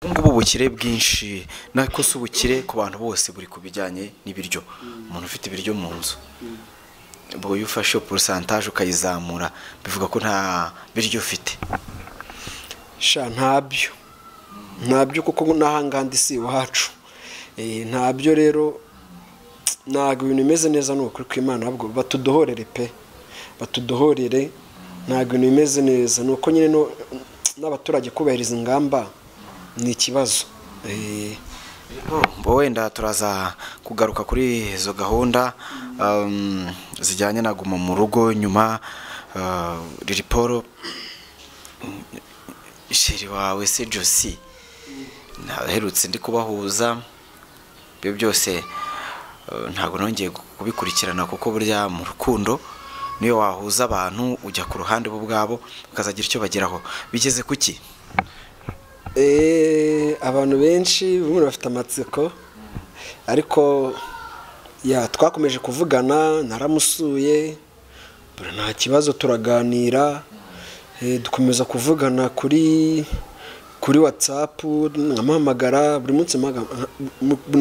Ubu ngubu ubukire bwinshi nako si ubukire ku bantu bose buri ku bijyanye n'ibiryo umuntu ufite ibiryo mu nzu ubu iyo ufashe porosantaje ukayizamura bivuga ko nta biryo ufite sha ntabyo ntabyo kuko n'ahangandi si iwacu ntabyo rero ntabwo ibintu bimeze neza ni ukuri kw'imana ahubwo batudohorere pe batudohorere ntabwo ibintu bimeze neza ni uko nyine n'abaturage kubahiriza ingamba ni ikibazo bo wenda turaza kugaruka kuri izo gahunda um, zijyanye na guma mu rugo nyuma uh, ririporo sheri wawe se josi naherutse ndi kubahuza ibyo byose uh, ntabwo nongeye kubikurikirana kuko burya mu rukundo niyo wahuza abantu ujya ku ruhande bo ubwabo ukazagira icyo bageraho bigeze kuki abantu benshi bamwe bafite amatsiko ariko twakomeje kuvugana naramusuye nta kibazo turaganira dukomeza kuvugana kuri kuri watsapu nkamuhamagara buri munsi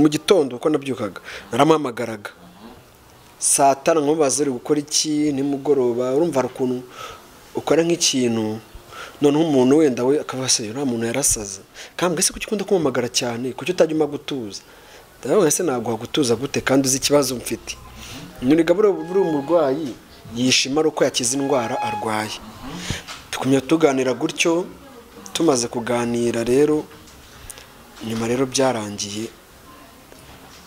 mu gitondo uko nabyukaga naramuhamagaraga saa tara nkubaza uri gukora iki nimugoroba urumva ukuntu ukora nk'ikintu noneho umuntu wenda we akavuga se uriya muntu yarasaze kambwe se kuki ukunda kumamagara cyane kuki utajya uma gutuza ndabona se naguha gutuza gute kandi uzi ikibazo mfite nkurega buriya umurwayi yishima ari uko yakize indwara arwaye tukumya tuganira gutyo tumaze kuganira rero nyuma rero byarangiye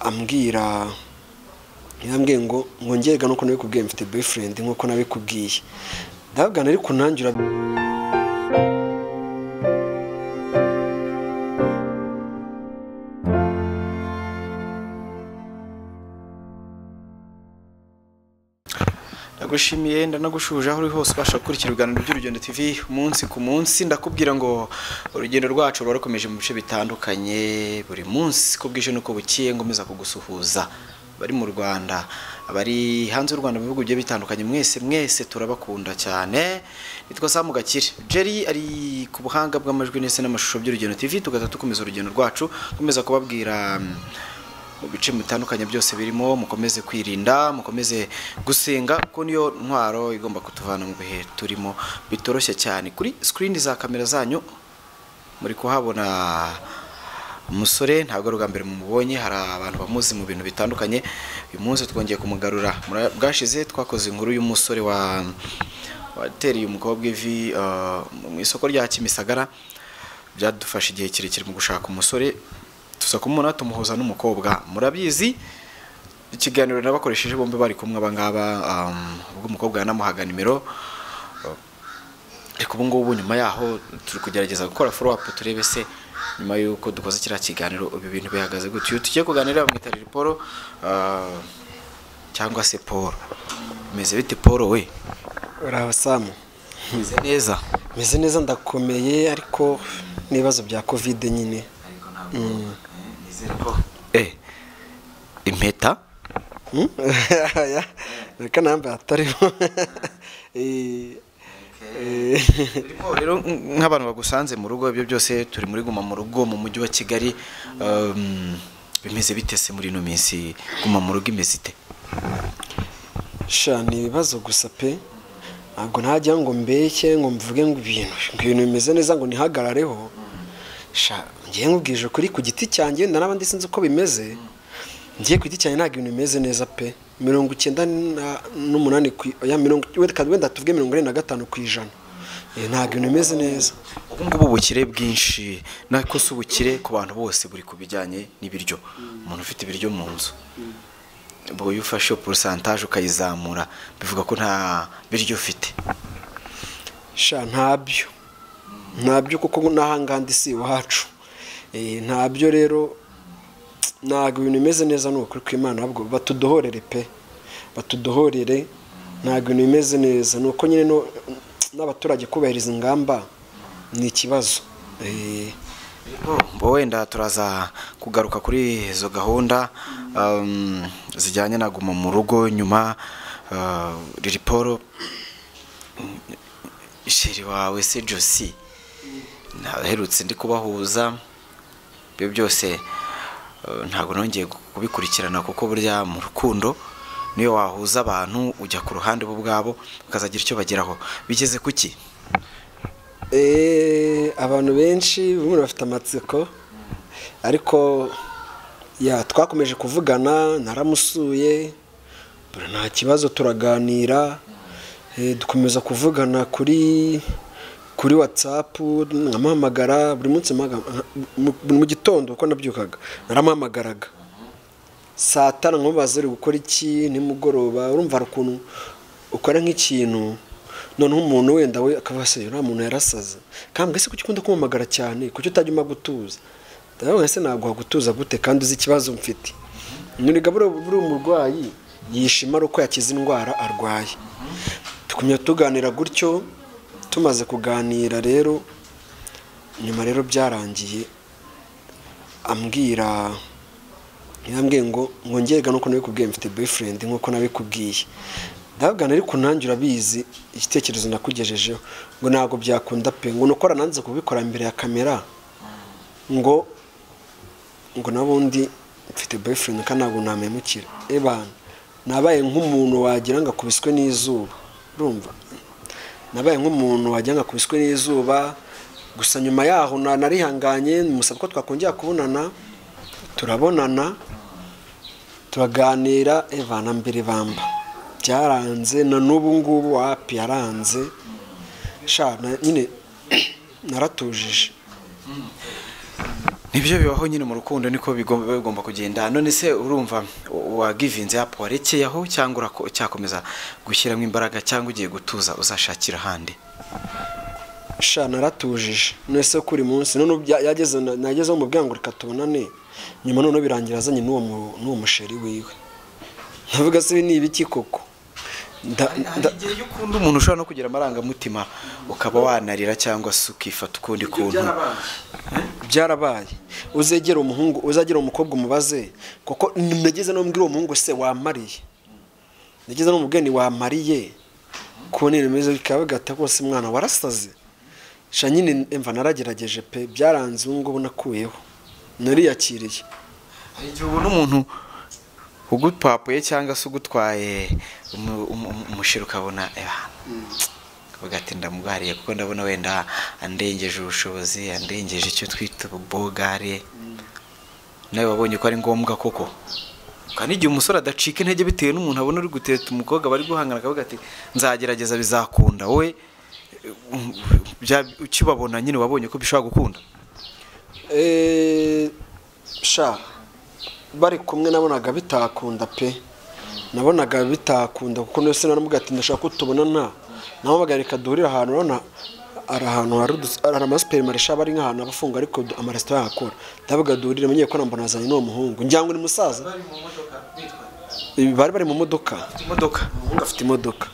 ambwira yambwiye ngo ngongerega nuko nabikubwiye mfite boyifurendi nkuko nabikubwiye ndabwira ariko nangira ndagushimiye ndanagushuje aho uri hose ubasha gukurikira ibiganiro by'urugendo tv umunsi ku munsi ndakubwira ngo urugendo rwacu ruba rukomeje mu bice bitandukanye buri munsi ko bwije nuko bukiye ngomeza kugusuhuza bari mu rwanda abari hanze y'u rwanda mu bihugu bigiye bitandukanye mwese mwese turabakunda cyane nitwa samu gakire jerry ari ku buhanga bw'amajwi ndetse n'amashusho by'urugendo tv tugahita dukomeza urugendo rwacu nkomeza kubabwira mu bice bitandukanye byose birimo mukomeze kwirinda mukomeze gusenga kuko niyo ntwaro igomba kutuvana mu bihe turimo bitoroshye cyane kuri sikirini za kamera zanyu muri kuhabona umusore ntabwo ari ubwa mbere mumubonye hari abantu bamuzi mu bintu bitandukanye uyu munsi twongeye kumugarura bwashize twakoze inkuru y'umusore watereye umukobwa ivi mu isoko rya kimisagara byadufashe igihe kirekire mu gushaka umusore tuza kumubona tumuhuza n'umukobwa murabizi ikiganiro nabakoresheje bombi bari kumwe abangaba ubwo umukobwa yanamuhaga nimero ariko ubu ngubu nyuma yaho turi kugerageza gukora foro apu turebe se nyuma y'uko dukoze kiriya kiganiro ibi bintu bihagaze gutyo iyo tugiye kuganira bamwita Paul cyangwa se paul umeze bite paul we urabasamu umeze neza meze neza ndakomeye ariko n'ibibazo bya kovide nyine impeta reka nambaye atarimo rero nk'abantu bagusanze mu rugo ibyo byose turi muri guma mu rugo mu mujyi wa kigali bimeze bitese muri ino minsi guma mu rugo imeze ite ni ibibazo gusa pe ntabwo ntajya ngo mbeke ngo mvuge ngo ibintu ngo ibintu bimeze neza ngo nihagarareho ngiye nkubwije ukuri ku giti cyanjye wenda n'abandi sinzi uko bimeze ngiye ku giti cyanjye ntabwo ibintu bimeze neza pe mirongo icyenda n'umunani wenda tuvuge mirongo ine na gatanu ku ijana ntabwo ibintu bimeze neza ubu ngubu ubukire bwinshi nako si ubukire ku bantu bose buri ku bijyanye n'ibiryo umuntu ufite ibiryo mu nzu ubu iyo ufashe porosantaje ukayizamura bivuga ko nta biryo ufite ntabyo ntabyo kuko n'ahangandi si iwacu ntabyo rero ntabwo ibintu bimeze neza ni ukuri kw'imana ahubwo batudohorere pe batudohorere ntabwo ibintu bimeze neza ni uko nyine n'abaturage kubahiriza ingamba ni ikibazo bo wenda turaza kugaruka kuri izo gahunda zijyanye na guma mu rugo nyuma ririporo sheri wawe se josi naherutse ndi kubahuza ibyo byose eh, ntabwo nongeye kubikurikirana kuko burya mu rukundo niyo wahuza abantu ujya ku ruhande bo ubwabo ukazagira icyo bageraho bigeze ku ki Eh, abantu benshi bamwe bafite amatsiko ariko ya twakomeje kuvugana naramusuye mbona nta kibazo turaganira eh, dukomeza kuvugana kuri kuri watsapu nkamuhamagara buri munsi mpaga- mu- mu gitondo uko nabyukaga naramuhamagaraga saa tanu nkamubaza uri gukora iki nimugoroba urumva hari ukuntu ukora nk'ikintu noneho umuntu wenda we akavuga se uriya muntu yarasaza kambwe se kuki ukunda kumamagara cyane kuki utajya uma gutuza ndabona se naguha gutuza gute kandi uzi ikibazo mfite nuriga buriya umurwayi yishima ari uko yakize indwara arwaye tukumya tuganira gutyo tumaze kuganira rero nyuma rero byarangiye ambwira yarambwiye ngo ngongerega nuko nabikubwiye mfite boyfriend nkuko nabikubwiye ndabwira ariko nanjye urabizi igitekerezo nakugejejeho ngo ntabwo byakunda pe ngo nukora nanze kubikora imbere ya kamera ngo ngo n'ubundi mfite boyfriend kandi ntabwo namemukira ebana nabaye nk'umuntu wagira ngo akubiswe n'izuba urumva nabaye nk'umuntu wagira ngo akubiswe n'izuba gusa nyuma yaho na- narihanganye musaba ko twakongera kubonana turabonana turaganira evana mbere bamba byaranze na n'ubu ngubu wapi yaranze sha na- nyine naratujije nibyo bibaho nyine mu rukundo niko bigomba biba bigomba kugenda none se urumva wagivinze apu warekeye aho cyangwa urako- cyakomeza gushyiramo imbaraga cyangwa ugiye gutuza uzashakira ahandi sha naratujije nese kuri munsi none ubu bya- yageze na- nagezeho mu bwangu reka tubonane nyuma noneho birangira azanye n'uwo mu- n'uwo musheri wiwe ndavuga se ibi ni ibiki koko Nda- nda- hari igihe iyo ukunda umuntu ushobora no kugira amarangamutima ukaba wanarira cyangwa se ukifata ukundi kuntu byarabaye uzegera umuhungu uzagira umukobwa umubaze kuko nageze no mbwira uwo muhungu se wamariye nageze no mubwira ni wamariye ko nini bimeze bikaba bigata rwose mwana warasaze sha nyine mva naragerageje pe byaranze ubu ngubu nakuyeho nariyakiriye hari igihe ubona umuntu ugupapuye cyangwa se ugutwaye umu- umu- umu- umushira ukabona ati ndamugariye kuko ndabona wenda andengeje ubushobozi andengeje icyo twita ububogare nawe wabonye ko ari ngombwa koko kandi igihe umusore adacika intege bitewe n'umuntu abona uri guteta umukobwa bari guhangana akavuga ati nzagerageza bizakunda wowe eh, um, bya- ukibabona nyine wabonye ko bishobora gukunda Eh, sha bari kumwe nabonaga bitakunda pe nabonaga bitakunda kuko nose naramubwira ati ndashaka ko tubonana nawe bagareka duhurira ahantu urabona hari ahantu hari udus- hari amasuperimarisha aba ari nk'ahantu aba afunga ariko du- amaresitora ahakora ndavuga duhurire menyeye ko nambona azanye n'uwo muhungu ngira ngo ni musaza Eh, bari bari mu modoka imodoka umuhungu afite imodoka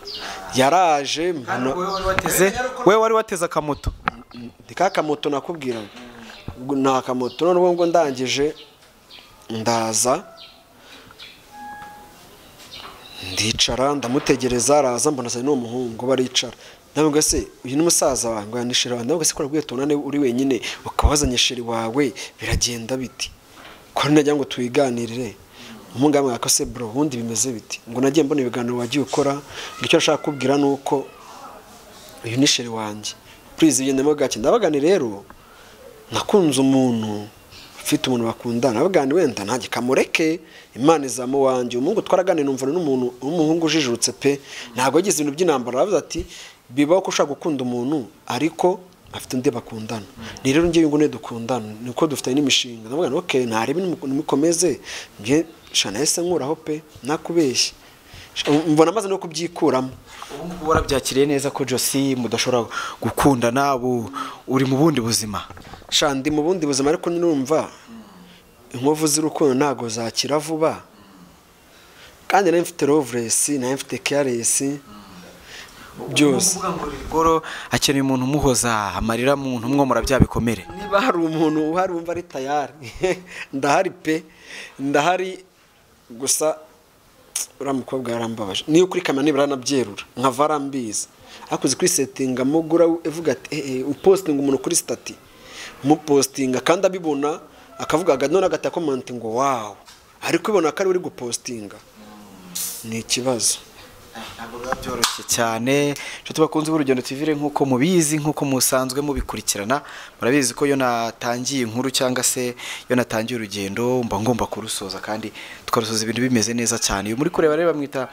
yaraje mbona we wari wateze akamoto ni ka kamoto nakubwira ngo ni akamoto noneho ngo ndangije ndaza ndicara ndamutegereza araza mbona azanye n'uwo muhungu baricara nawe ngo se uyu ni musaza wawe ngo yanishira wawe nawe ngo se kora rwiheta unane uri wenyine ukaba wazanye sheri wawe biragenda biti ko nagira ngo tuyiganirire umuhungu yambwira ko se bro ubundi bimeze biti ngo nagiye mbona ibiganiro wagiye ukora ngo icyo nashaka kubwira ni uko uyu ni sheri wanjye purize igendemo gake ndabagane rero nakunze umuntu ufite umuntu bakundana ndabagane wenda ntajye kamureke imana izamu wanjye umuhungu twaragane numva n'umuntu w'umuhungu ujijutse pe ntabwo yagize ibintu by'intambara aravuze ati bibaho ko ushaka gukunda umuntu ariko afite undi bakundana ni rero ngewe ngo ne dukundana niko dufitanye n'imishinga ndabagane oke ntarebe nimukomeze njye shana yahise nkuraho pe nakubeshye mbona amaze no kubyikuramo ubu ngubu warabyakiriye neza ko josi mudashobora gukundana ubu uri mu bundi buzima sha ndi mu bundi buzima ariko nurumva inkovu z'urukundo ntabwo zakira vuba kandi nayo mfite rovuresi nayo mfite keyaresi byose goro akeneye umuntu umuhoza amarira muntu umwomora bya bikomere niba hari umuntu uhari wumva ari tayari ndahari pe ndahari gusa uriya mukobwa yarambabaje niyo kuri kamera nibura aranabyerura nkava arambizi akoze kuri setinga amugura uvuga ati eee upositinga umuntu kuri sitati umupositinga kandi abibona akavuga none agatakomenti ngo wawu ariko ubona ko ari uri gupositinga ni ikibazo ntabwo biba byoroshye cyane inshuti bakunze b'urugendo tivire nk'uko mubizi nk'uko musanzwe mubikurikirana murabizi ko iyo natangiye inkuru cyangwa se iyo natangiye urugendo mba ngomba kurusoza kandi tukarusoza ibintu bimeze neza cyane uyu muri kureba rero bamwita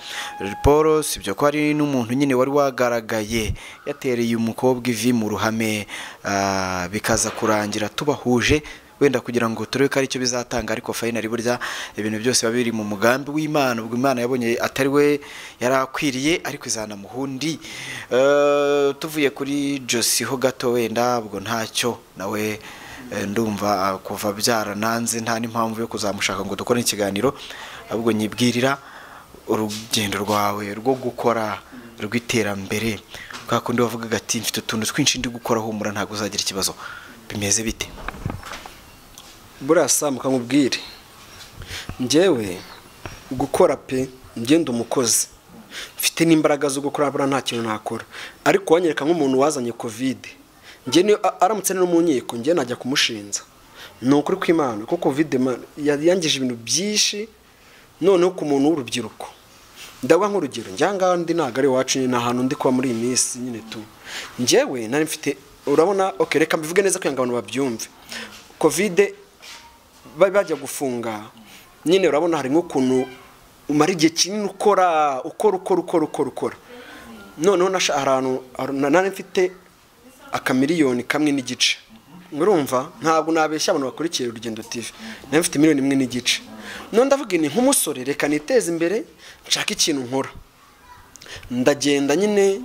Paul si ibyo ko hari n'umuntu nyine wari wagaragaye yatereye umukobwa ivi mu ruhame ah, bikaza kurangira tubahuje wenda kugira ngo turebe ko aricyo bizatanga ariko fayinari burya ibintu byose biba biri mu mugambi w'imana ubwo imana yabonye atari we yari akwiriye ariko izana muhundi Eh, tuvuye kuri Josie ho gato wenda ubwo ntacyo nawe eh, ndumva ah, kuva byarananze nta n'impamvu yo kuzamushaka ngo dukore ikiganiro ahubwo nyibwirira urugendo rwawe rwo gukora rw'iterambere bwa kundi wavugaga ati mfite utuntu twinshi ndi gukora humura ntabwo uzagira ikibazo bimeze bite buriya samu kamubwire njyewe gukora pe ngenda umukozi mfite n'imbaraga zo gukora buriya nta kintu nakora ariko wanyereka nk'umuntu wazanye kovide njye niyo a- aramutse ari no mu nkiko njye najya kumushinja ni ukuri kw'imana kuko kovide man- ya- yangije ibintu byinshi noneho ku muntu w'urubyiruko ndaguha nk'urugero njya ngaha ndi ntabwo ari iwacu nyine ni ahantu ndi kuba muri iyi minsi nyine tu njyewe nari mfite urabona okay, reka mbivuge neza kugira ngo abantu babyumve kovide bari bajya gufunga nyine urabona hari nk'ukuntu umara igihe kinini ukora ukora ukora ukora ukora ukora noneho nasha ahantu nari mfite akamiliyoni kamwe n'igice urumva ntabwo nabeshya abantu bakurikiye urugendo tv nari mfite miliyoni imwe n'igice none ndavuga ni nk'umusore reka niteze imbere nshake ikintu nkora ndagenda nyine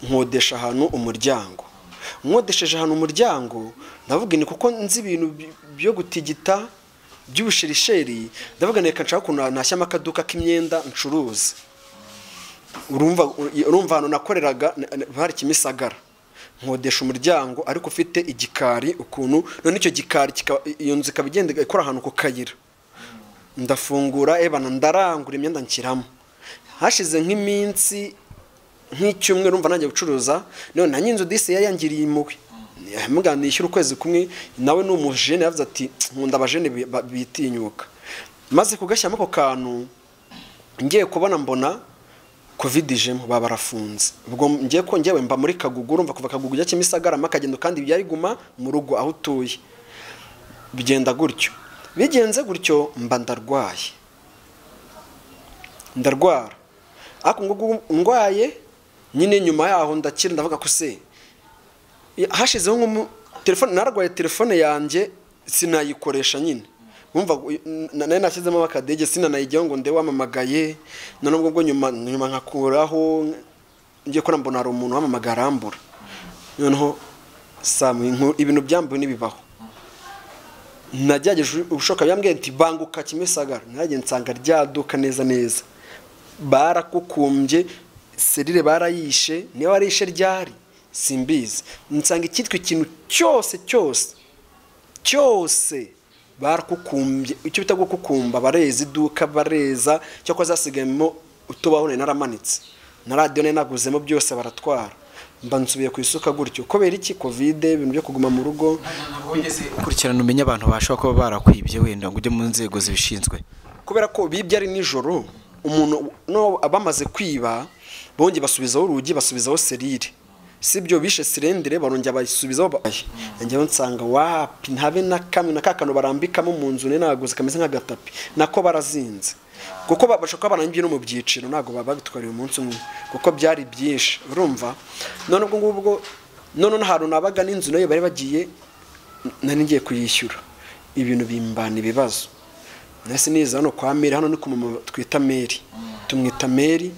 nkodesha ahantu umuryango nkodesheje ahantu umuryango ndavuga ni kuko nzi ibintu by- byo gutigita by'ubushirisheri ndavuga ni reka nshaka ukuntu nashyamo akaduka k'imyenda ncuruza urumva urumva ahantu nakoreraga na- na- hari kimisagara nkodesha umuryango ariko ufite igikari ukuntu none icyo gikari kika- iyo nzu ikaba igenda ikora ahantu ku kayira ndafungura ebana ndarangura imyenda nshyiramo hashize nk'iminsi nk'icyumweru umva nanjye gucuruza none nanjye inzu disi yari yangiriye impuhwe mugana nishyura ukwezi kumwe nawe ni umujene yavuze ati nkunda abajene bi- ba- bitinyuka maze kugashyiramo ako kantu ngiye kubona mbona covid ijemo baba barafunze ubwo ngiye ko ngewe mba muri kagugu urumva kuva kagugu ujya kimisagara mpaka kagendo kandi byari guma mu rugo aho utuye bigenda gutyo bigenze gutyo mba ndarwaye ndarwara ariko ngo gu- ndwaye nyine nyuma yaho ndakira ndavuga ko se ya- hashizeho nk'umu telefone narwaye telefone yanjye sinayikoresha nyine wumva gu- na- nari nashyizemo akadege sinanayijyaho ngo nde wamamagaye noneho ubwo bwo nyuma nyuma nkakuraho ngiye ko mbona hari umuntu wamamagaye arambura noneho samu inkuru- ibintu byambuwe n'ibibaho nagerageje ubushoboka byambwiye ati banguka kimisagara naragiye nsanga ryaduka neza neza barakukumbye serire barayishe niba warayishe ryari simbizi nsanga icyitwa ikintu cyose cyose cyose barakukumbye icyo bita gukukumba bareza iduka bareza cyakora zasigayemo utubaho nari naramanitse na radiyo nari naguzemo byose baratwara mba nsubiye ku isuka gutyo kubera iki kovide ibintu byo kuguma mu rugo ukurikirana umenye abantu bashobora kuba barakwibye wenda ngo ujye mu nzego zibishinzwe kubera ko bibye ari nijoro umuntu no abamaze kwiba bongeye basubizaho urugi basubizaho serire sibyo bishe sirendire barongera bayisubizaho ba- njyewe nsanga wapi ntabe na kamwe na kakano barambikamo mu nzu ne naguze kameze nk'agatapi nako barazinze kuko ba- bashobora kuba barangije no mu byiciro ntabwo baba babitwariye umunsi umwe kuko byari byinshi urumva none ubwo ngubwo none n'ahantu nabaga n'inzu nayo bari bagiye nari ngiye kuyishyura ibintu bimbana ibibazo nahise niza hano kwa meri hano ni ku mama twita meri tumwita meri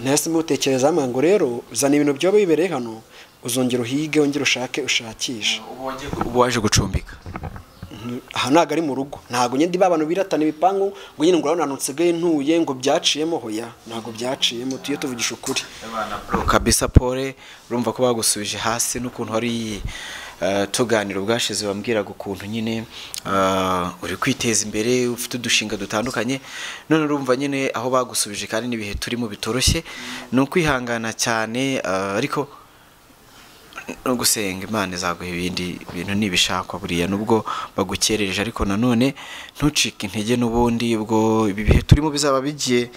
nahise mutekereza hamwe ngo rero uzana ibintu byaba bibereye hano uzongera uhige wongere ushake ushakishe ubu waje gucumbika aha ntabwo ari mu rugo ntabwo nyine ba bantu biratana ibipangu ngo nyine ngo urabona ahantu nsigaye ntuye ngo byaciyemo hoya ntabwo byaciyemo tuye tuvugisha ukuri kabisa pole urumva ko bagusubije hasi n'ukuntu wari eh, tuganira ubwashize wambwiraga ukuntu nyine eh, uri kwiteza imbere ufite udushinga dutandukanye none urumva nyine aho bagusubije kandi n'ibihe turimo bitoroshye ni ukwihangana cyane eh, ariko no gusenga imana izaguha ibindi bintu nibishakwa buriya nubwo bagukerereje ariko nanone ntucike intege n'ubundi ubwo ibi bihe turimo bizaba bigiye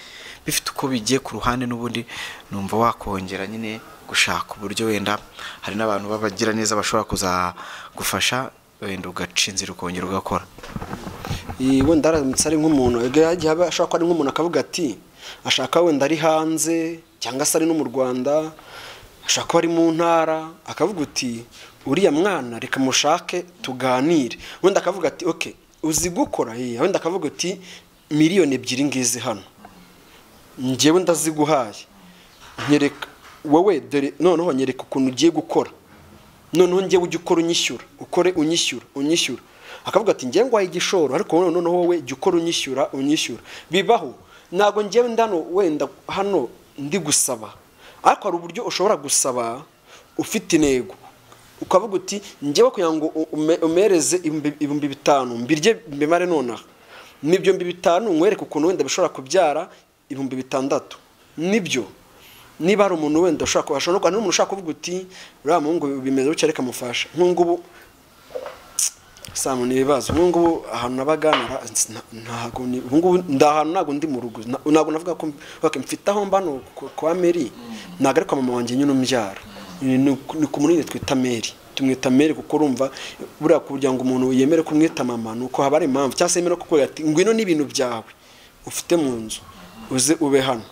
bifite uko bigiye ku ruhande n'ubundi numva wakongera nyine gushaka uburyo wenda hari n'abantu babagira neza bashobora kuzagufasha wenda ugaca inzira ukongera ugakora Iyi wenda aramutse ari nk'umuntu yagiye aba- ashobora kuba ari nk'umuntu akavuga ati ashaka wenda ari hanze cyangwa se ari no mu rwanda ashaka kuba ari mu ntara akavuga uti uriya mwana reka mushake tuganire wenda akavuga ati oke uzi gukora Iya, wenda akavuga uti miliyoni ebyiri ngizi hano njyewe ndaziguhaye nyereka wowe dore noneho nyereka ukuntu ugiye gukora noneho njyewe ujye ukora unyishyura ukore unyishyura unyishyura akavuga ati njyewe ngwaye igishoro ariko wowe noneho wowe jya ukora unyishyura unyishyura bibaho ntabwo njyewe ndano wenda hano ndi gusaba ariko hari uburyo ushobora gusaba ufite intego ukavuga uti njyewe kugira ngo u- ume- umereze ibihumbi- ibihumbi bitanu mbirye mbimare nonaha n'ibyombi bitanu nkwereke ukuntu wenda bishobora kubyara ibihumbi bitandatu nibyo niba hari umuntu wenda ushaka ashobora no kuba n'umuntu ushaka kuvuga uti uriya muhungu bimeze bityo reka mufasha nk'ubu samu ni ibibazo ngubu ahantu nabaga nara- nta- ntago ni ubungubu ndi ahantu ntabwo ndi mu rugo Na- ntabwo navuga ko okay, mfite aho mba hano ku- kwa meri ntabwo ari kwa mama wanjye nyine umbyara ni ni ku munini twita meri tumwita meri kuko urumva buriya kugira ngo umuntu yemere kumwita mama ni uko haba hari impamvu cyangwa se yemere kukuvuga ati ngwino n'ibintu byawe ufite mu nzu uze ube hano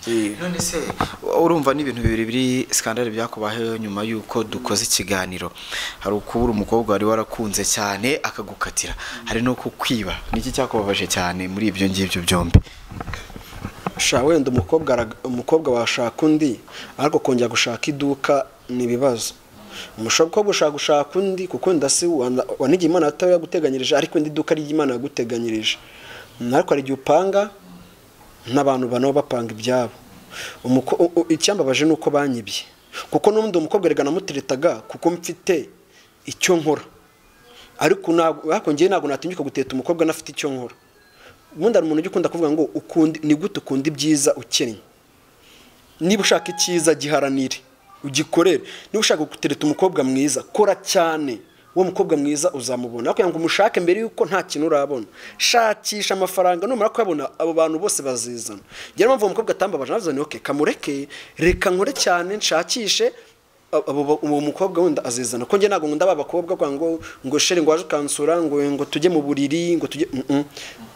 Eh. none se urumva n'ibintu bibiri biri sikandari byakubayeho nyuma y'uko dukoze ikiganiro hari ukubura umukobwa wari warakunze cyane akagukatira hari no kukwiba niki cyakubabaje cyane muri ibyo ngibyo byombi sha wenda umukobwa ara- umukobwa washaka undi ariko kongera gushaka iduka ni ibibazo umukobwa ushaka gushaka undi kuko wenda si wana- wanigiye imana ataba yaguteganyirije ariko wenda iduka ry'imana yaguteganyirije Mm, ariko hari igihe upanga n'abantu banabo bapanga ibyabo Umuko- u- u- icyambabaje ni uko banyibye kuko n'ubundi umukobwa erega namuteretaga kuko mfite icyo nkora ariko ntabwo ariko njyewe ntabwo natinyuka guteta umukobwa anafite icyo nkora ubundi hari umuntu ujya ukunda kuvuga ngo ukundi ni gute ukunda ibyiza ukennye niba ushaka icyiza giharanire ugikorere niba ushaka gutereta umukobwa mwiza kora cyane uwo mukobwa mwiza uzamubona ariko kugira ngo umushake mbere y'uko nta kintu urabona shakisha amafaranga numara kuyabona abo bantu bose bazizana njyewe mpamvu uwo mukobwa atambabaje navuze ni oke kamureke reka nkore cyane nshakishe abo ba- uwo mukobwa wenda azizana ko njye ntabwo nkunda ba bakobwa kwa ngo ngo shere ngo waje ukansura ngo ngo tujye mu buriri ngo tujye Mm-mm.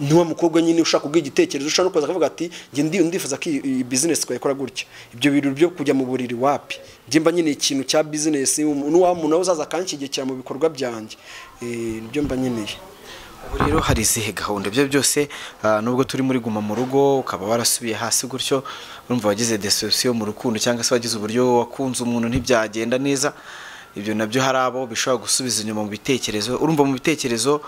niwa mukobwa nyine ushaka kubwira igitekerezo ushaka no kuza akavuga ati njye ndi ndifuza ko iyi- iyi business twayikora gutya ibyo bintu byo kujya mu buriri wapi njye mba nyine ikintu cya business n'uwa muntu nawe uzaza akanshyigikira mu bikorwa byanjye Eh, nibyo mba nkeneye ubu rero hari izihe gahunda ibyo byose ah, nubwo turi muri guma mu rugo ukaba warasubiye hasi gutyo urumva wagize deception mu rukundo cyangwa se wagize uburyo wakunze umuntu ntibyagenda neza ibyo nabyo hari abo bishobora gusubiza inyuma mu bitekerezo urumva mu bitekerezo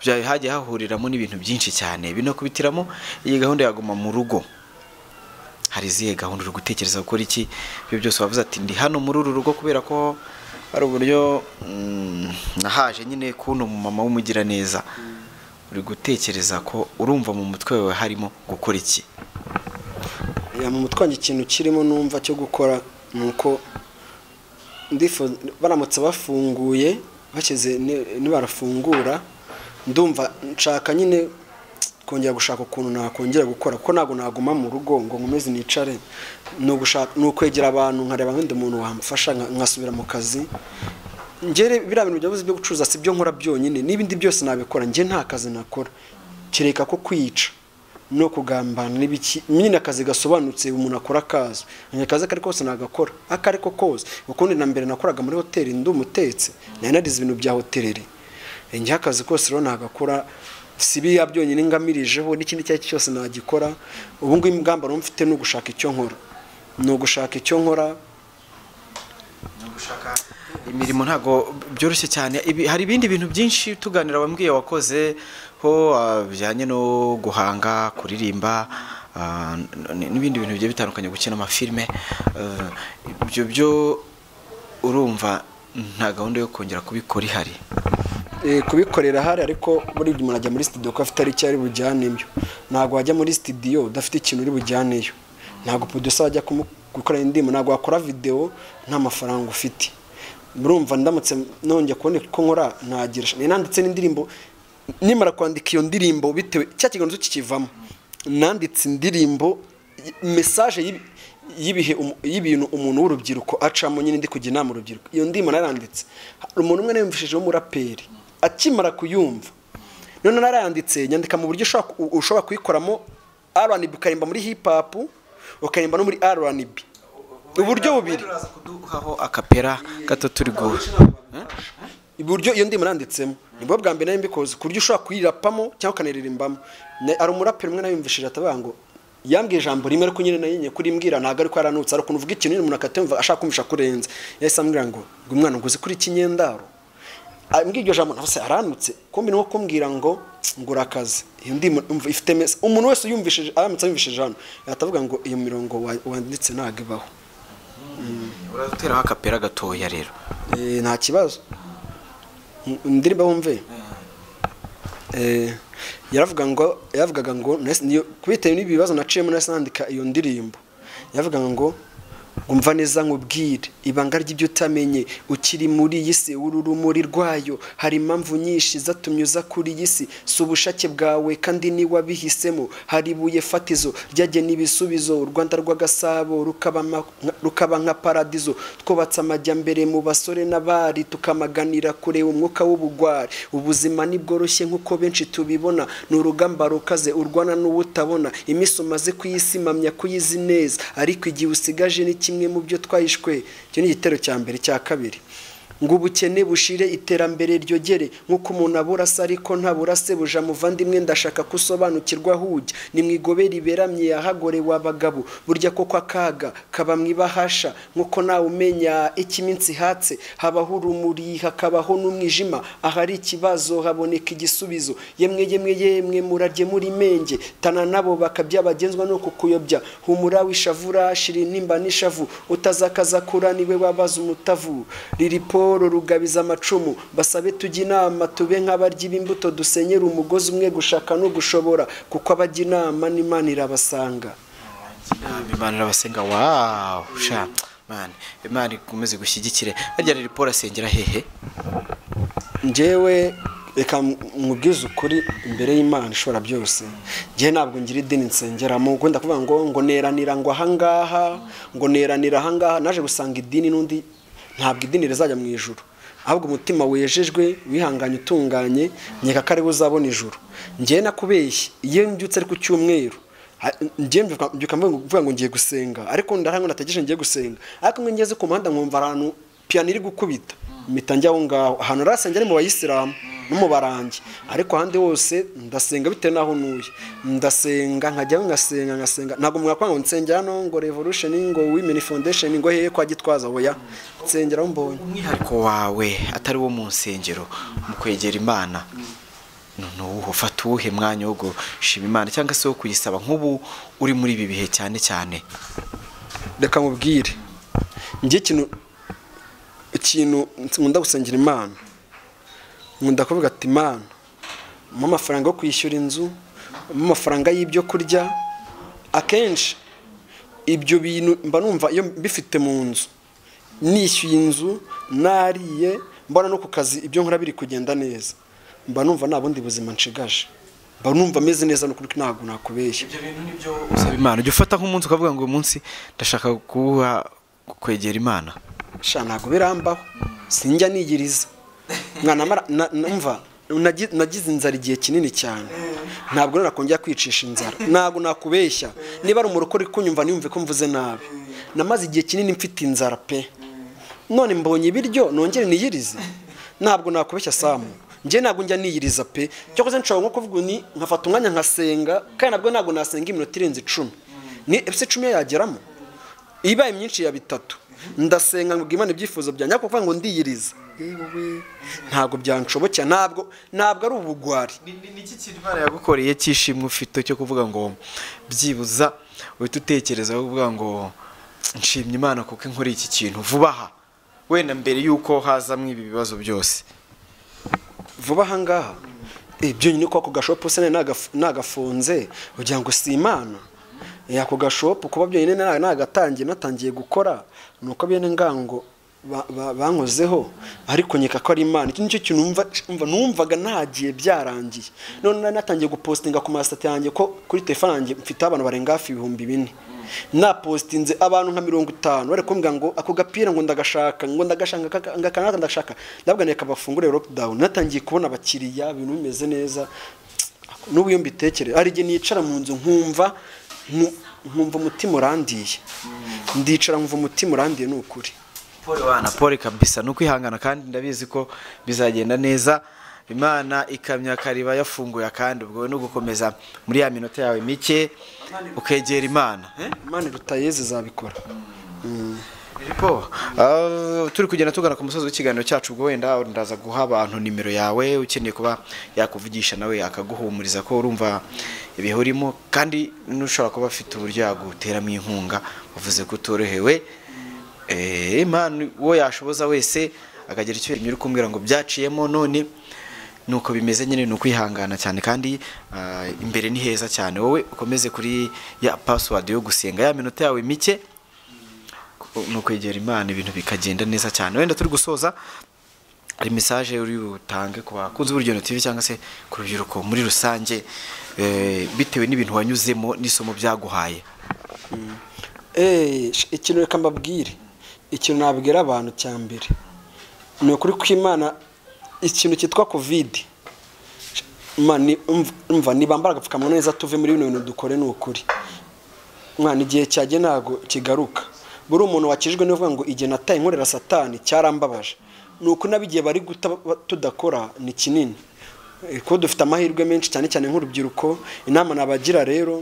byawe hagiye hahuriramo n'ibintu byinshi cyane binakubitiramo iyi gahunda yaguma mu rugo hari izihe gahunda uri gutekereza gukora iki ibyo byose wavuze ati ndi hano muri uru rugo kubera ko hari uburyo mm, nahaje nyine kuno mu mama w'umugiraneza uri gutekereza ko urumva mu mutwe wawe harimo gukora iki ya mu mutwe wanjye ikintu kirimo numva cyo gukora ni uko ndifuza baramutse bafunguye bashyize ni- nibarafungura ndumva nshaka nyine kongera gushaka ukuntu nakongera gukora kuko ntabwo naguma mu rugo ngo nkomeze nicare ni ugushaka ni ukwegera abantu nkareba nk'undi muntu wamfasha nka- nkasubira mu kazi ngere biriya bintu byavuze byo gucuruza si byo nkora byonyine n'ibindi byose nabikora njye nta kazi nakora kereka ko kwica no kugambana n'ibiki nyine akazi gasobanutse umuntu akora akazi akazi akari kose nagakora ako ari ko kose ukundi na mbere nakoraga muri hoteli ndi umutetse nari narize ibintu bya hoteleri njye akazi kose rero nagakora si biriya byonyine ngamirijeho n'ikindi icyo ari cyo cyose nagikora ubu ngubu ingamba rero mfite ni ugushaka icyo nkora ni ugushaka icyo nkora imirimo ntabwo byoroshye cyane Ibi- hari ibindi bintu byinshi tuganira wambwiye wakoze ho ah, bijyanye no guhanga kuririmba ah, n- n'ibindi bintu bigiye bitandukanye gukina amafilme eh, ibyo byo urumva nta gahunda yo kongera kubikora ihari Eh, kubikorera hari ariko buriya umuntu ajya muri studio ko afite ari icyo ari bujyane ibyo ntabwo wajya muri studio udafite ikintu uri bujyaneyo ntabwo producer ajya gukora indirimbo ntabwo wakora video nta mafaranga ufite murumva ndamutse nongeye kubona ko nkora nagira nanditse n'indirimbo nimara kwandika iyo ndirimbo bitewe cya kiganza kikivamo nanditse indirimbo mesaje y'ibihe y'ibintu umuntu w'urubyiruko acamo nyine ndi kujya inama urubyiruko iyo ndimo naranditse hari umuntu umwe yiyumvishijeho umuraperi akimara kuyumva none narayanditse nyandika mu buryo ushobora kuyikoramo rnb ukaririmba muri hip hop ukaririmba no muri rnb uburyo bubiri kuduhaho akapera gato turi guha iburyo iyo ndimo nanditsemo nibwo bwa mbere nari mbikoze ku buryo ushobora kuyirapamo cyangwa ukanaririmbamo hari umuraperi umwe nayumvishije atavuga ngo yambwiye ijambo rimwe ariko nyine nayo kurimbwira ntabwo ariko yaranutse hari ukuntu uvuga ikintu umuntu akatemva ashaka kumvisha kurenza yahise ambwira ngo umwana ngo uzi kuri ikinyendaro mbwira iryo jambo nawe se aranutse kumbi ni nko kumbwira ngo ngura akazi iyo ndimo ifite mesa umuntu wese uyumvishije aramutse ayumvishije hano yatavuga ngo iyo mirongo wanditse ntabwo ibaho urateraho akapera gatoya rero Eh, nta kibazo indirimbo wumve yaravuga ngo yaravugaga ngo kubitewe n'ibi bibazo naciyemo nahise nandika iyo ndirimbo yaravugaga ngo ngumva neza nkubwire ibanga ry'ibyo utamenye ukiri muri iyi si uri urumuri rwayo hari impamvu nyinshi zatumye uza kuri iyi si si ubushake bwawe kandi n'iwabihisemo hari ibuye fatizo ryajye n'ibisubizo u rwanda rw'agasabo rukaba ma- nka- rukaba nka paradizo twubatse amajyambere mu basore n'abari tukamaganira kureba umwuka w'ubugwari ubuzima ntibworoshye nk'uko benshi tubibona ni urugamba rukaze urwana n'uwutabona iminsi umaze kuyisi mamya kuyizi neza ariko igihe usigaje ni kimwe mu byo twahishwe icyo ni igitero cya mbere cya kabiri ngo ubukene bushire iterambere ryogere nk'uko umuntu abura se ariko ntabura se buja muvandimwe ndashaka ko usobanukirwa aho ujya ni mu igoberi iberamye yahagorewe abagabo burya koko akaga kaba mu ibahasha nk'uko nawe umenya icyo iminsi ihatse habaho urumuri hakabaho n'umwijima ahari ikibazo haboneka igisubizo yemwe yemwe yemwe murarye muri menge tana nabo bakabya bagenzwa no kukuyobya humura wishavura shira intimba n'ishavu utazakaza kura niwe wabaza umutavu ririporo rugabiza amacumu basabe tujya inama tube nk'abaryi b'imbuto dusenyera umugozi umwe gushaka no gushobora kuko abajya inama n'imana irabasanga imana irabasenga wawu sha mani imana ikomeze gushyigikire harya riporo asengera hehe njyewe reka mubwize ukuri imbere y'imana ishobora byose njyewe ntabwo ngira idini nsengeramo wenda kuvuga ngo ngo neranira ngo ahangaha ngo neranira ahangaha naje gusanga idini n'undi ntabwo idini rizajya mu ijuru ahubwo umutima wejejwe wihanganye utunganye nkeka ko ariwe uzabona ijuru njyewe nakubeshye iyo mbyutse ari ku cyumweru ha- njyewe mbyuka- mbyuka mvuga ngo ngiye gusenga ariko ndahango nategereje ngiye gusenga ariko iyo ngeze ku muhanda nkumva ahantu piyano iri gukubita mpita njya aho ngaho ahantu narasenga ari mu bayisilamu no mu barangi ariko ahandi hose ndasenga bitewe n'aho ntuye ndasenga nkajyaho ngasenga ngasenga ntabwo mwakwanga ngo nsengera hano ngo revolution ngo women foundation ngo hehe kwa gitwaza oya nsengera aho mbonye umwihariko wawe atari wo mu nsengero mu kwegera imana ni uwuhe ufata uwuhe mwanya wo gushima imana cyangwa se wo kuyisaba nk'ubu uri muri ibi bihe cyane cyane reka mubwire njye ikintu ikintu nkunda gusengera imana nkunda kuvuga ati imana mpa amafaranga yo kwishyura inzu mpa amafaranga y'ibyo kurya akenshi ibyo bintu mba numva iyo mbifite mu nzu nishyuye inzu nariye mbona no ku kazi ibyo nkora biri kugenda neza mba numva nta bundi buzima nshigaje mba numva meze neza n'ukuri ko ntabwo nakubeshya ibyo bintu nibyo usaba imana ujya ufata nk'umunsi ukavuga ngo uyu munsi ndashaka kuwuha kwegera imana sha ntabwo birambaho sinjya nigiriza mwana mara- na- numva nagi- nagize inzara igihe kinini cyane ntabwo narakongera kwicisha inzara ntabwo nakubeshya niba ari umurokore kunyumva ntiyumve ko mvuze nabi namaze igihe kinini mfite inzara pe none mbonye ibiryo nongere niyirize ntabwo nakubeshya samu njye ntabwo njya niyiriza pe cyakoze nshobora nko kuvuga ni nkafata umwanya nkasenga kandi nabwo ntabwo nasenga iminota irenze icumi ni ese icumi yo yageramo ibaye myinshi ya bitatu ndasenga ngo imana ibyifuzo byanjye ariko kuvuga ngo ndiyiriza yewe ntabwo byanshobokera ntabwo ntabwo ari ubugwari niki kintu imana yagukoreye cy'ishimwe ufite cyo kuvuga ngo byibuza uhita utekereza kuvuga ngo nshimye imana kuko inkora iki kintu vuba aha wenda mbere y'uko hazamo ibi bibazo byose vuba aha ngaha Eh, byonyine ko ako gashopu se nari nagaf- nagafunze ugira ngo si imana Eh, ako gashopu kuba byonyine nari nagatangiye natangiye gukora ni uko bene ngango ba- ba- bankozeho ariko nkeka ko ari imana iki nicyo kintu numva- numva- numvaga nagiye byarangiye none nari natangiye gupostinga ku masitati yanjye ko kuri telefone yanjye mfite abantu barenga hafi ibihumbi bine napositinze abantu nka mirongo itanu bari kumbwira ngo ako gapira ngo ndagashaka ngo ndagashaka aka- aka naka ndagashaka ndabwa reka bafungure lockdown natangiye kubona abakiriya ibintu bimeze neza n'ubu iyo mbitekereza hari igihe nicara mu nzu nkumva nku- nkumva umutima urandiye ndicara nkumva umutima urandiye ni ukuri Paul wana Paul kabisa ni ukwihangana kandi ndabizi ko bizagenda neza imana ikamya kariba yafunguye akandi ubwo no gukomeza muri ya minota yawe mike ukegera imana eh? imana rutayeze izabikora Filipo, ah, turi kugenda tugana ku musozi w'ikiganiro cyacu ubwo wenda ndaza guha abantu nimero yawe ukeneye kuba yakuvugisha nawe yakaguhumuriza ko urumva ibihurimo kandi n'ushobora kuba afite uburyo yaguteramo inkunga uvuze ko utorohewe Eh, imana uwo yashoboza wese akagira icyo uri kumbwira ngo byaciyemo none nuko bimeze nyine ni ukwihangana cyane kandi ah, imbere ni heza cyane wowe ukomeze kuri ya password yo gusenga ya minota yawe mike ni ukwegera imana ibintu bikagenda neza cyane wenda turi gusoza hari mesaje uri butange ku bakunzi b'urugendo TV cyangwa se ku rubyiruko muri rusange eh, bitewe n'ibintu wanyuzemo n'isomo byaguhaye Eh, sh- ikintu reka mbabwire ikintu nabwira abantu cya mbere ni ukuri kw'imana ikintu cyitwa kovide Ma, ni- umv- umva nibambara agapfukamunwa neza tuve muri bino bintu dukore ni ukuri mwana igihe cyajye ntago kigaruka buri umuntu wakijwe n'uvuga ngo igihe nataye inkorera satani cyarambabaje ni uko n'abigihe bari guta ba- tudakora ni kinini Eh, kuko dufite amahirwe menshi cyane cyane nk'urubyiruko inama nabagira rero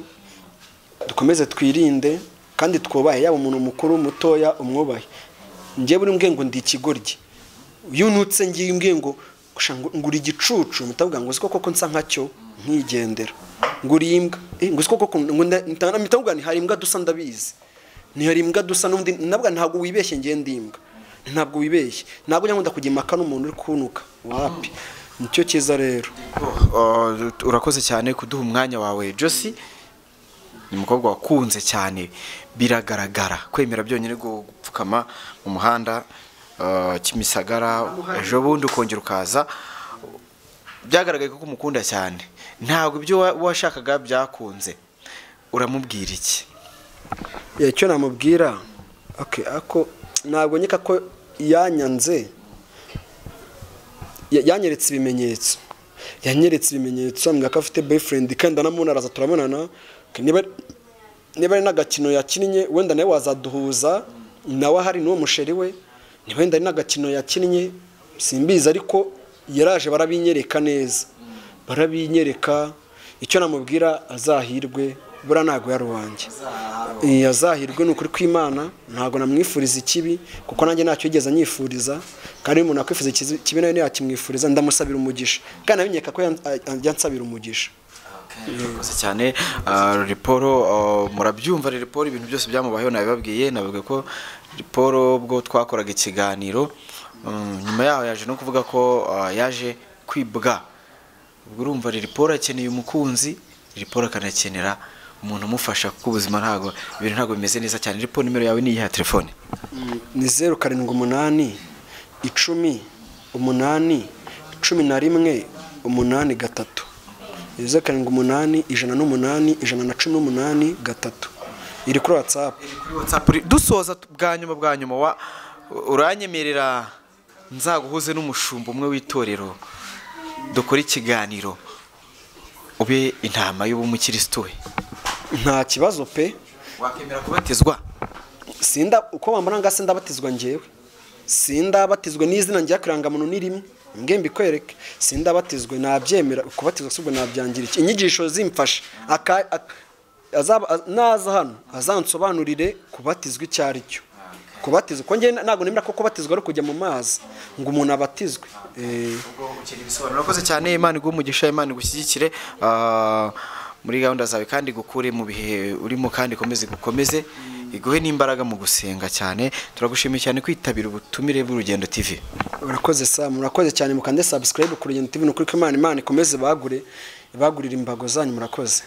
dukomeze twirinde kandi twubahe yaba umuntu mukuru mutoya umwubahe njye buri mbwe ngo ndi ikigoryi yunutse ngiye mbwe ngo "Usha ngo- ngura igicucu mutavuga ngo siko koko nsa nkacyo nkigendera ngura imbwa eh, ngo siko koko ngo nda- nta- mutavuga ni hari imbwa dusa ndabizi ni hari imbwa dusa n'undi navuga ntabwo wibeshye ngiye ndi imbwa ntabwo wibeshye ntabwo njya nkunda kujya impaka n'umuntu uri kunuka wapi nicyo cyiza rero Uh, urakoze cyane kuduha umwanya wawe josi ni umukobwa wakunze cyane biragaragara kwemera byonyine gu- gupfukama mu muhanda uh, kimisagara ejo bundi ukongera ukaza byagaragaye ko umukunda cyane ntabwo ibyo wa- washakaga byakunze uramubwira iki Yeah, icyo namubwira okay, ako ntabwo nkeka ko yanyanze Ya- yanyeretse ibimenyetso yanyeretse ibimenyetso ambwira ko afite boyfriend kandi anamunaraza turabonana Okay, niba niba ari n'agakino yakinnye wenda nawe wazaduhuza nawe ahari n'uwo musheri we niba wenda ari n'agakino yakinnye simbizi ariko yaraje barabinyereka neza barabinyereka icyo namubwira azahirwe buriya ntabwo yari uwanjye Eh, azahirwe ni ukuri kw'imana ntabwo namwifuriza ikibi kuko nanjye ntacyo yigeze anyifuriza kandi iyo umuntu akwifuza ikizi- ikibi nawe ntiyakimwifuriza ndamusabira umugisha kandi nabinyeka ko yan- a- a- yansabira umugisha urakoze cyane Ah, riporo ah, murabyumva rero riporo ibintu byose byamubayeho nabibabwiye navuga ko riporo ubwo twakoraga ikiganiro mm, nyuma yaho yaje no kuvuga ko ah, yaje kwibwa ubwo urumva riporo akeneye umukunzi riporo akanakenera umuntu umufasha kuko ubuzima ntabwo ibintu ntabwo bimeze neza cyane riporo nimero yawe ni iya telefone ni zeru karindwi umunani icumi umunani cumi na rimwe umunani gatatu ni zeru karindwi umunani ijana n'umunani ijana na cumi n'umunani gatatu iri kuri watsapu Kuri WhatsApp uri- dusoza tu- bwa nyuma bwa nyuma wa uranyemerera nzaguhuze n'umushumba umwe w'itorero dukore ikiganiro ube intama y'ubumukirisitu we nta kibazo pe wakwemera kubatizwa sinda uko wambona ngaho sindabatizwa ngewe sindabatizwe n'izina njya kirangamuntu ni rimwe mbwe mbikwereke sindabatizwe nabyemera kubatizwa si ubwo nabyangira iki inyigisho zimfasha Aka- ak- azaba- a- naza hano azansobanurire kubatizwa icyo ari cyo kubatizwa ko njyewe ntabwo nemera ko kubatizwa ari kujya mu mazi ngo umuntu abatizwe Eh, urakoze cyane imana iguhe umugisha imana igushyigikire Ah, muri gahunda zawe kandi igukure mu bihe urimo kandi ikomeze gukomeze iguhe n'imbaraga mu gusenga cyane turagushimiye cyane kwitabira ubutumire bw'urugendo tv urakoze sam murakoze cyane mukande subscribe ku rugendo tv ni ukuri ko imana imana ikomeze bagure ibagurire imbago zanyu murakoze